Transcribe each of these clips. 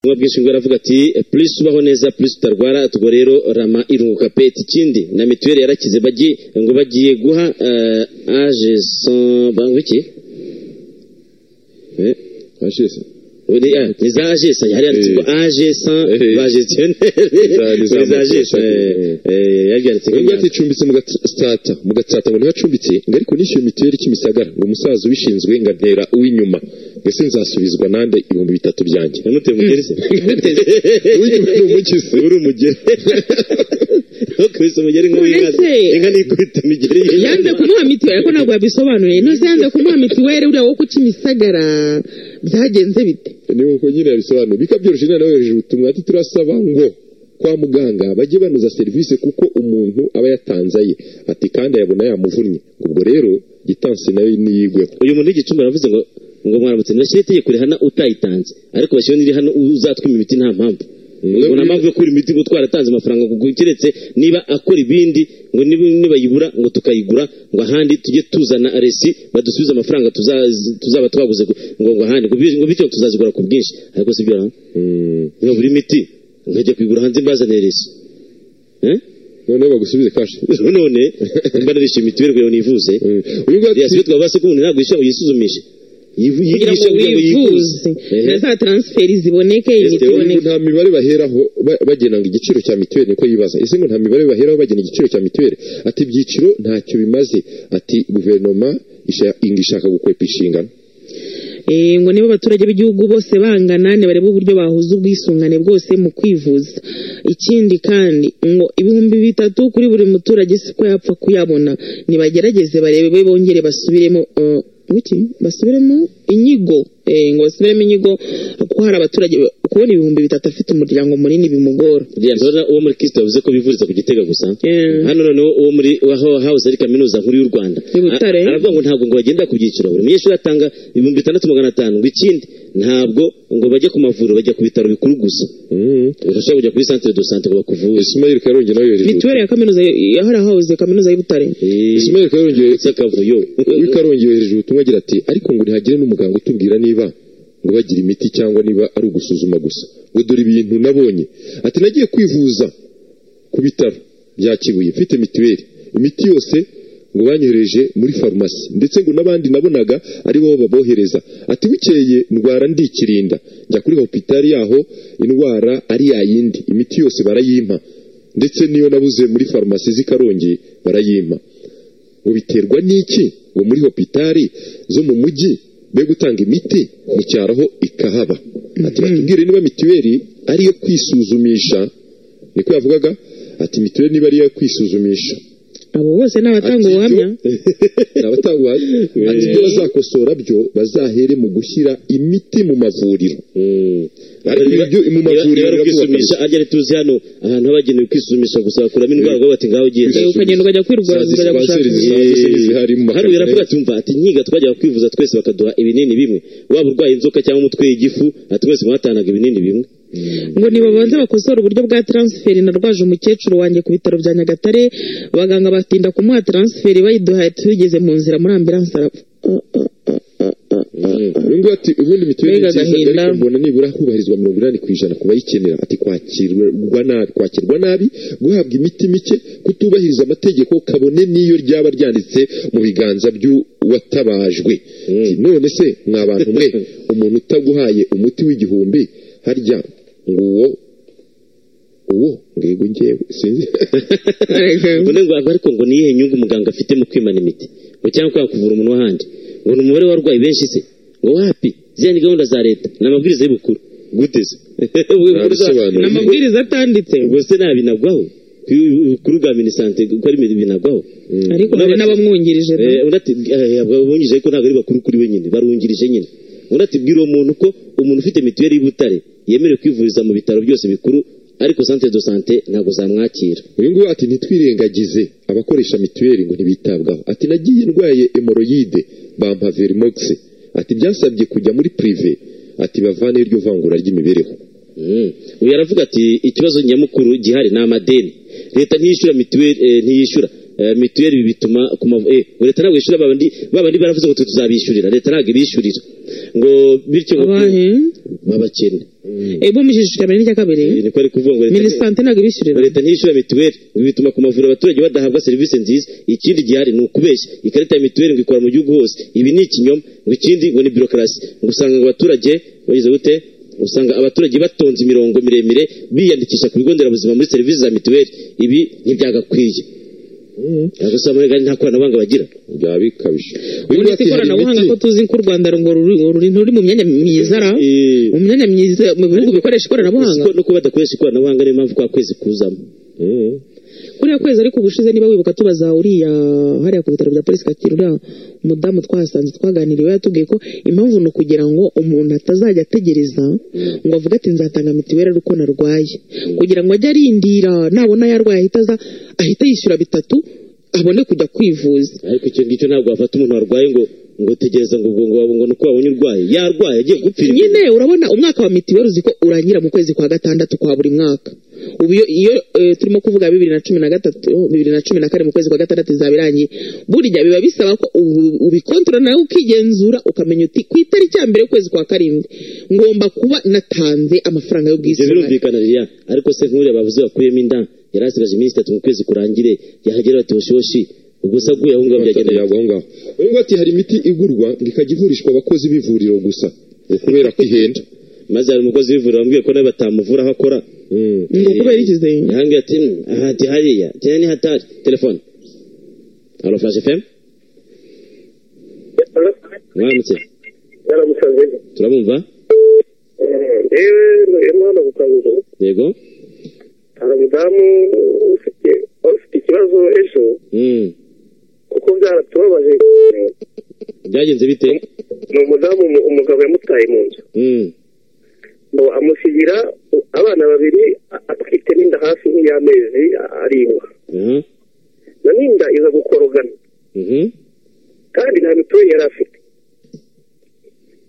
vuba bwinshi bwo aravuga ati plus ubaho neza plus utarwara ubwo rero rama irunguka pet ikindi na mituweli yarakize bagiye ngo bagiye guha uh, age son bangwa iki Eh, ashesa. Uri- ah, ni za agesa hari yanditse ngo age san Eh. ba za- gestionnaire ni za za agesa mukesha. yari yanditse Mwebwe mwacumbitse mu gatsata mu gatsata ngo ntibacumbitse ngo ariko nishyuye mituweli kimisagara ngo umusaza ubishinzwe ngo antera uw'inyuma mbese nzasubizwa nande ibihumbi bitatu byanjye yamuteye umugeri se uw'inyuma ni umugizi uri umugeri ntukubise umugeri nk'uw'inka se. Uretse- inka ntikubita imigeri y'inyuma. yanze kumuha mituweli ariko ntabwo yabisobanuye nose yanze kumuha mituweli uriya wo ku kimisagara byagenze bite ni uko nyine yabisobanuye bikaba byoroshye nawe yohereje ubutumwa ati turasaba ngo kwa muganga bajye banoza serivisi kuko umuntu aba yatanze aye ati kandi ayabona yamuvunnye ubwo rero gitansi nayo niyigweho uyu muntu w'igicumbi aravuze ngo ngo mwaramutse ntibashyire itegeko rihana utayitanze ariko bashyire n'irihana uzatwima imiti nta mpamvu ngo nta mpamvu yo kubura imiti ngo twaratanze amafaranga ngo keretse niba akora ibindi ngo nib- nibayibura ngo tukayigura ngo ahandi tujye tuzana resi badusubize amafaranga tuza- tuzaba twaguze gu- ngo ngo ahandi ngo bi- ngo bityo tuzazigura ku bwinshi ariko si byo ra Mm. niba buri miti nkajya kuyigura hanze mbazanire resi Eh? noneho bagusubize kashi none mba narishyuye mituweli kugira ngo nivuze Mm. uyu nguyu ati yasibe twavuga se ko umuntu ntabwo yishyura ngo yisuzumishe Yivu- kugira ngo yigisha kugira ngo wivuze Ehe. na za taransiferi ziboneke imiti Ubu iboneke nta mibare baheraho ba- bagena ngo igiciro cya mituweli niko yibaza ese ngo nta mibare baheraho bagena igiciro cya mituweli ati ibyiciro ntacyo bimaze ati guverinoma isha- inga ishaka gukwepa inshingano Eh, ngo niba abaturage b'igihugu bose bangana nibarebe uburyo bahuza ubwisungane bwose mu kwivuza ikindi kandi ngo ibihumbi bitatu kuri buri muturage siko yapfa kuyabona nibagerageze barebe bongere basubiremo eh, iki? basubiremo inyigo Eh, ngo basubiremo inyigo kuko hari abaturage kubona ibihumbi bitatu afite umuryango munini bimugora Uriya ndabona uwo muri kristo yavuze ko bivuriza ku gitega gusa Eh. hano noneho uwo muri waho hawuze ari kaminuza nkuru y'u rwanda I Butare. A- aravuga ngo ntabwo ngo bagendera ku byiciro buri munyeshuri atanga ibihumbi bitandatu magana atanu ngo ikindi ntabwo ngo bajye ku mavuriro bajya ku bitaro bikuru gusa urashobora kujya kuri santere do sante ngo bakuvure isimayeli karongi nawe yohereje mituweli ya kaminuza yahora hawuze kaminuza y'u Butare Ismail Karongi sakavuyo w'ikarongi yohereje ubutumwa agira ati ariko ngo ntihagire n'umuganga utubwira niba ngo bagira imiti cyangwa niba ari ugusuzuma gusa ngo dore ibintu nabonye ati nagiye kwivuza ku bitaro bya kibuye mfite mituweli imiti yose ngo banyohereje muri farumasi ndetse ngo n'abandi nabonaga ari bo babohereza ati bukeye ndwara ndikirinda njya kuri hopitali yaho indwara ari yayindi imiti yose barayimpa ndetse n'iyo nabuze muri farumasi z'i Karongi barayimpa ngo biterwa n'iki ngo muri hopitali zo mu mujyi be gutanga imiti mu cyaro ho ikahaba ati batubwire niba mituweli ari iyo kwisuzumisha niko yavugaga ati mituweli niba ari iyo kwisuzumisha abo bose ni abatanga Ati, ubuhamya ibyo- ni abatanga ubuhamya ati ibyo bazakosora byo bazahere mu gushyira imiti mu mavuriro Ariko ibyo mu mavuriro bari kwisumisha birakubakana. arya ari tuzi hano ahantu habagenewe kwisumisha gusa bakuramo indwara ngo bati ngaho ugiye Eh, ukagenda ukajya kwirwaza Za ukajya gushaka dispenseri imiti. zisanzwe ziri zihari mu hano makarito biravuga ati umva ati nkiga twajyaga kwivuza twese bakaduha ibinini bimwe waba urwaye inzoka cyangwa umutwe y'igifu ati mwese mwatanaga ibinini bimwe ngo nibabanze bakosore uburyo bwa taransiferi narwaje umukecuru wanjye ku bitaro bya nyagatare abaganga batinda kumuha taransiferi bayiduhaye tugeze mu nzira muri ambiranse arapfa uyu nguyu ati ubundi mituweli ni Mbega nziza agahinda. ariko mbona nibura hubahirizwa mirongo inani ku ijana ku bayikenera ati kwakirwa nabi kwakirwa nabi guhabwa imiti mike kutubahiriza amategeko kabone n'iyo ryaba ryanditse mu biganza by'uwatabajwe Ati, none se mwa bantu mwe umuntu utaguhaye umuti w'igihumbi harya ngo uwo uwo ngego ngewe sinzi ngo ne ngo ariko ngo ni iyihe nyungu umuganga afite mu kwimana imiti ngo cyangwa kwanga kuvura umuntu w'ahandi ngo ni umubare w'abarwayi benshi se ngo wapi ziriya ni gahunda za leta ni amabwiriza y'ubukuru gute se bisobanuro. ni amabwiriza atanditse ubwo se ntabinagwaho kuri bwa minisante ko ari binagwaho ariko hari n'abamwungirije no. Eh, undi ati eh, abungirije ariko ntabwo ari bakuru kuri we nyine barungirije nyine undi ati bwira uwo muntu ko umuntu ufite mituweli y'i Butare yemerewe kwivuriza mu bitaro byose bikuru ariko santere do sante ntabwo zamwakira uyu nguyu ati ntitwirengagize abakoresha mituweli ngo ntibitabwaho ati nagiye ndwaye emoroyide bampa verimox ati byasabye kujya muri purive ati bavaneyo iryo vangura ry'imibereho Mm. uyu aravuga ati ikibazo nyamukuru gihari ni amadeni leta ntiyishyura mituweli eh, ntiyishyura eh, mituweli ibi bituma ku mavu eh ngo leta ntabwo yishyura babandi babandi baravuze ngo twe tuzabishyurira leta ntabwo ibishyurira ngo bityo ngo- abahe babakene ebo mujijishikira mbere n'icya kabiri Eh, niko ari kuvuga ngo leta minisante ntabwo ibishyurira leta ntiyishyura mituweli ngo bituma ku mavuriro abaturage badahabwa serivisi nziza ikindi gihari ni ukubeshya ikarita ya mituweli ngo ikora mu gihugu hose ibi ni ikinyoma ngo ikindi ngo ni birokarasi ngo usanga ngo abaturage bagize gute usanga abaturage batonze imirongo miremire biyandikisha ku bigo nderabuzima muri serivisi za mituweli ibi ntibyagakwiye ntabwo usanga muri gare nta koranabuhanga bagira byaba bikabije ubu ni ikoranabuhanga ko tuzi ko u rwanda ngo ruri ruri ruri mu myanya myiza ra Eh, mu myanya myiza mu bihugu bikoresha ikoranabuhanga siko no kuba badakoresha ikoranabuhanga niyo mpamvu kwa kwezi kuzamo kuriya kwezi ariko ubushize niba wibuka tubaza uriya hariya ku bitaro bya polisi kacyiru uriya umudamu twahasanze twaganiriye we yatubwiye ko impamvu ni ukugira ngo umuntu atazajya ategereza ngo avuge ati nzatanga mituweli ari uko narwaye kugira ngo ajye arindira nabona yarwaye ahita aza ahita yishyura bitatu abone kujya kwivuza ariko icyo ngicyo ntabwo wafata umuntu warwaye ngo ngo tegereza ngo ngo ngo ngo nuko wabonye urwaye yarwaye agiye gupfira nyine urabona umwaka wa mitiweli uzi ko urangira mu kwezi kwa gatandatu kwa buri mwaka ubu iyo iyo, eh, turimo kuvuga bibiri na cumi na gatatu bibiri na cumi na kane mu kwezi kwa gatandatu izaba irangiye burya biba bisaba ko ubu- ubikontoro nawe ukigenzura ukamenya uti ku itariki ya mbere y'ukwezi kwa karindwi ngomba kuba natanze amafaranga ibyo y'ubwisungane birumvikana ririya ariko se nk'uriya bavuze bakuyemo inda yari asigaje iminsi itatu mu kwezi kurangire yahagera bati hoshihoshi ubwo se aguye aho ngaho byagenda yagenda aho ngaho uyu ati hari imiti igurwa ngo ikajya ivurishwa abakozi b'ivuriro gusa ngo kubera ko ihenda maze hari umukozi w'ivuriro wambwiye ko nawe batamuvura aho akora Mm. ngo kubera ikizenga yahambwiye ati "Mm, aha hati hariya cyane ni hatari telefone alo furashi femu mwaramutse yaramusanze turabumva yewe ntuyemo hano gukanguza yego hari umudamu ufite wari ufite ikibazo ejo Mm. kuko byaratubabaje byagenze bite ni umudamu umu- umugabo yamutaye mu nzu Mm. ngo amusigira u- abana babiri a- atwite n'inda hafi nk'iy'amezi a- arindwi aha na n'inda iza gukorogana mhm kandi nta mituweli yari afite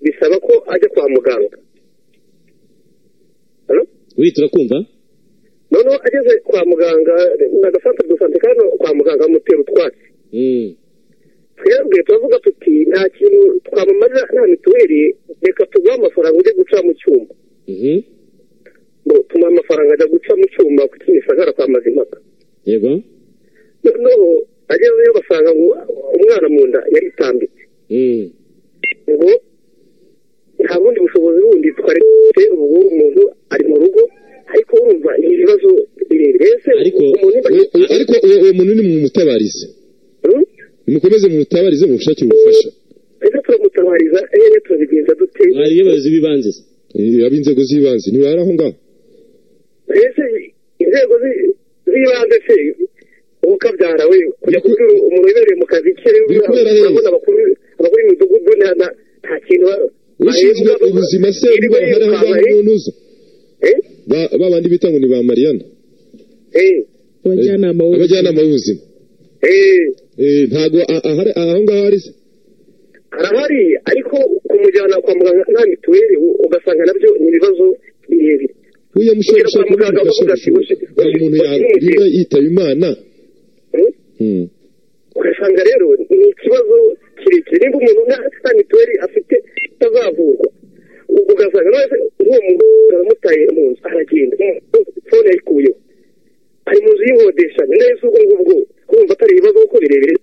bisaba ko ajya kwa muganga Halo? wihita urakumva noneho ageze kwa muganga ni agasantere do sante kano kwa muganga bamutera utwatsi Mm. twebwe turavuga tuti nta kintu twamamariza nta mituweli reka tuguhe amafaranga ujye guca mu cyuma Mhm. ngo tumuhe amafaranga ajya guca mu cyuma ku kimisagara kwa mazimaka yego noneho agezeyo basanga ngo umwana mu nda yaritambitse Mm. ngo nta bundi bushobozi bundi twaretse ubwo umuntu ari mu rugo ariko urumva ni ibibazo birebire ese Ariko- umuntu niba- Uwo- uwo- ariko uwo uwo muntu ni mumutabarize Hmm? nimukomeze mumutabarize mumushakire ubufasha ese turamutabariza eee turabigenza dute mwari y'abayobozi b'ibanze se? Eh, ab'inzego z'ibanze ntibari aho ngaho mbese inzego zi- z'ibanze se ukabyara we kujya kubwira umuntu wibereye mu kazi ke Biri kubera hehe? urabona abakuru abakuru b'imidugudu nta nta- nta kintu ba- ushinzwe bahembwa ubuzima se niba Iriwe hari aho ngaho yirukanka, umuntu uza eh? Ba- ba bandi bita ngo ni ba mariyana Eh, abajyanama bo abajyanama b'ubuzima eh, Eh, ntago a- ahari- aho ngaho ari se arahari ariko kumujyana kwa muganga nta mituweli u- ugasanga nabyo ni ibibazo birebire uyu yamushobora Ugera kwa gushaka muganga umuntu ukavuga ufasha ati, "Ushi- hari umuntu ushi- ya- ushi- niba yitaba imana Eh? Mm. ugasanga rero ni ikibazo kirekire niba umuntu nta nta mituweli afite atazavurwa u- ugasanga rero uwo muntu aramutaye mu nzu aragenda fone yayikuyeho ari mu nzu yihodesha ni nayo si ubwo ngubwo kumva atari ibibazo kuko birebire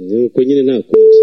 nuko nyine nta kundi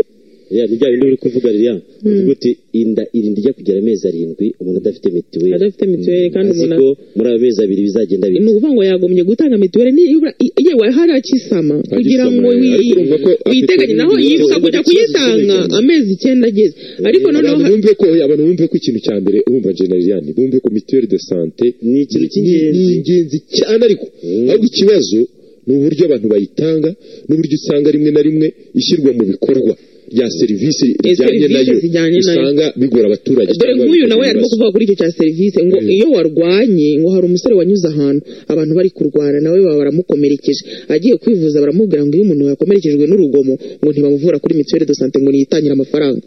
ya ni bya bindi uri kuvuga ririya uvuga uti inda irinda ijya kugera amezi arindwi umuntu adafite mituweli adafite mituweli kandi azi umuntu ko muri ayo mezi abiri bizagenda ni bita ukuvuga ngo yagombye gutanga mituweli nibura i- yewe hari akisama kugira ngo Akisama, wi- ariko urumva ko afite witeganye naho n'ibindi yibuka bibazo kujya by'ikibazo kuyitanga cy'imigenzereze. amezi icyenda ageze ariko noneho abantu ha- bumve ko abantu bumve ko ikintu cya mbere urumva jeneriyani bumve ko mituweli de sante Ni ikintu cy'ingenzi. ni ingenzi cyane ariko ahubwo ikibazo ni uburyo abantu bayitanga n'uburyo usanga rimwe na rimwe ishyirwa mu bikorwa rya serivisi rijyanye serivisi nayo zijyanye nayo. usanga bigora abaturage dore cyangwa nk'uyu bigora nawe arimo ibibazo. kuvuga kuri icyo cya serivisi ngo Mm. iyo warwanye ngo hari umusore wanyuze ahantu abantu bari kurwana nawe baba baramukomerekeje agiye kwivuza baramubwira ngo iyo umuntu yakomerekejwe n'urugomo ngo ntibamuvura kuri mituweli de sante ngo niyitangire amafaranga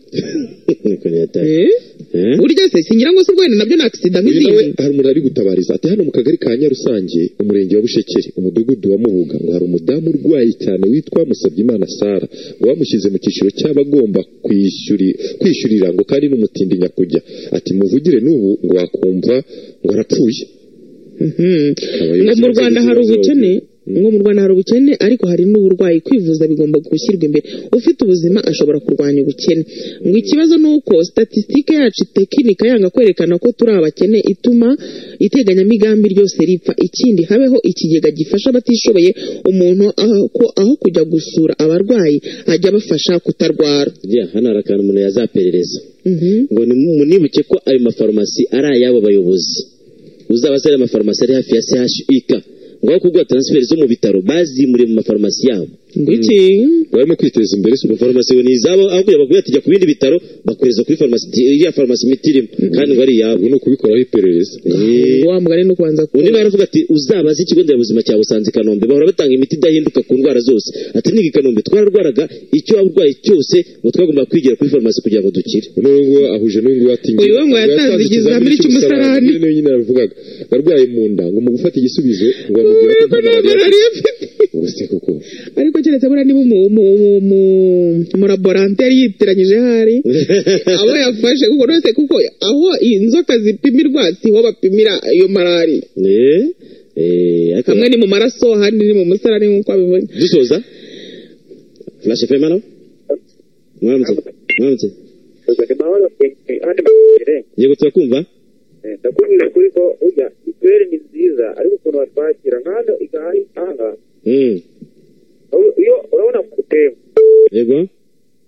niko yataye Eh? Eh? burya se singira ngo se urwenda nabyo ni akisida Uyu nawe nk'izindi hari umuntu arigutabariza ati hano mu kagari ka Nyarusange umurenge wa Bushekeri umudugudu wa Mubuga ngo hari umudamu urwaye cyane witwa Musabyimana Sara ngo bamushyize mu cyiciro cy'abagomba kwishyuri kwishyurira ngo kandi n'umutindi nyakujya ati muvugire n'ubu ngo wakumva ngo arapfuye ngo mu Rwanda hari ubukene ngo mu Rwanda hari ubukene ariko hari n'uburwayi kwivuza bigomba gushyirwa imbere ufite ubuzima ashobora kurwanya ubukene ngo ikibazo ni uko statisitike yacu tekinika yanga kwerekana ko turi abakene ituma iteganyamigambi ryose ripfa ikindi habeho ikigega gifasha abatishoboye umuntu aho ko- aho kujya gusura abarwayi ajya abafasha kutarwara Yeah, hano hari akantu umuntu yazaperereza Mhm. ngo ni munibuke ko ayo mafarumasi ari ay'abo bayobozi uzaba se ari amafarumasi ari hafi ya CHUK ngo aho kuguha transferi zo mu bitaro bazimuriye mu mafarumasi yabo ngo iki barimo kwiteza imbere si mu farumasi ngo ni izabo aho kugira bakubwira ati jya ku bindi bitaro bakohereza kuri farumasi iriya farumasi imiti irimo kandi ngo ari iyabo ubu ni ukubikoraho iperereza ngo wa mugani no kubanza undi nawe aravuga ati uzabaze ikigo nderabuzima cya busanze i kanombe bahora batanga imiti idahinduka ku ndwara zose ati niga i kanombe twararwaraga icyo waba urwaye cyose ngo twagomba kwigira kuri farumasi kugira ngo dukire noneho ngo ahuje n'uyu nguyu ati Uyu we ngo yatanze ikizamini cy'umusarani. niyo nyine yabivugaga yarwaye mu nda ngo mu gufata igisubizo ngo bamubwira ko nta malariya afite. malariya afite ubwo se koko ariko keretse buriya niba umu- umu- umu- umu- umulaboranteri yitiranyije hari abo yafashe kuko rwose kuko aho inzoka zipimirwa siho bapimira iyo malariya Eh, eh, ariko- hamwe ni mu maraso ahandi ni mu musarani nk'uko abibonye dusoza flash fm hano mwaramutse mwaramutse amahoro ahandi yego turakumva ndakubwira kuri ko ujya mituweli ni nziza ariko ukuntu batwakira nka hano igahari aha Mm, uru- iyo urabona ku tembo yego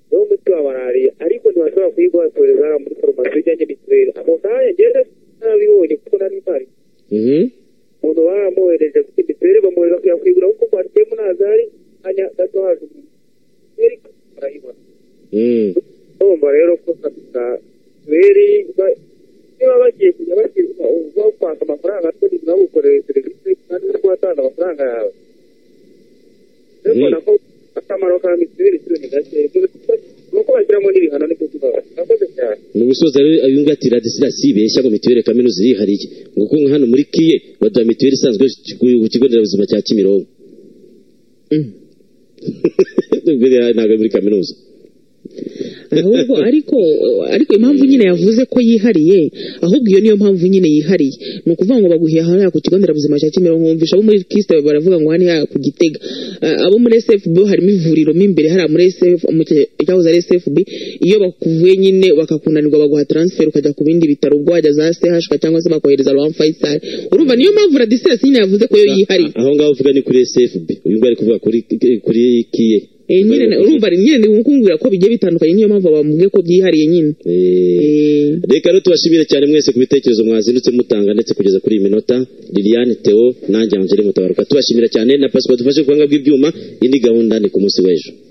niwo muti wa malariya ariko ntibashobora kuyigwatoreza muri farumasi ujyanye mituweli ako kanya ngende nabibonye kuko nari mpari Mhm. umuntu baramuhereje kuri mituweli bamwohereza kuyakwigura kuko kwatiyemo ntazari kanya gato haje umuntu mituweli barayibona Mm, urumva rero ko kabisa mituweli ba- niba bagiye kujya bashyirwa uba kwaka amafaranga atari ntibagukorere serivisi kandi uri kuhatanze amafaranga yawe rero Mm. mbona ko akamaro ka mituweli cyo ni gake nuko bashyiramo n'ibihano nibyo kibazo murakoze cyane mu gusoza rero uyu nguyu ati radisirasi yibeshya ngo mituweli kaminuza irihariye ngo kuko nka hano muri kiye baduha mituweli isanzwe ku- ku kigo nderabuzima cya kimironko Ubwo rero ntabwo ari muri kaminuza ahubwo ariko ariko impamvu nyine yavuze ko yihariye ahubwo iyo niyo mpamvu nyine yihariye ni ukuvuga ngo baguhiye ahantu hariya ku kigo nderabuzima cya kimironko wumvisha abo muri kisite baravuga ngo hano hariya ku gitega Ah, abo muri sfb harimo ivuriro mo imbere hariya muri sfb mu cya- icyahoze ari sfb iyo bakuvuye nyine bakakunanirwa baguha transfer ukajya ku bindi bitaro ubwo wajya za chk cyangwa se bakohereza rohan faisal urumva niyo mpamvu radisirasi nyine yavuze ko yo yihariye aho ngaho uvuga ni kuri sfb uyu nguyu ari kuvuga kuri kuri kiye Eh, nyine na- urumva nyine ni ukumbwira ko bigiye bitandukanye niyo mpamvu bamubwiye ko byihariye nyine Eh, Eh, reka rero tubashimire cyane mwese ku bitekerezo mwazindutse mutanga ndetse kugeza kuri iyi minota liliane theo nanjye angele mutabaruka tubashimira cyane na pasiporo dufashe ku buhanga bw'ibyuma indi gahunda ni ku munsi w'ejo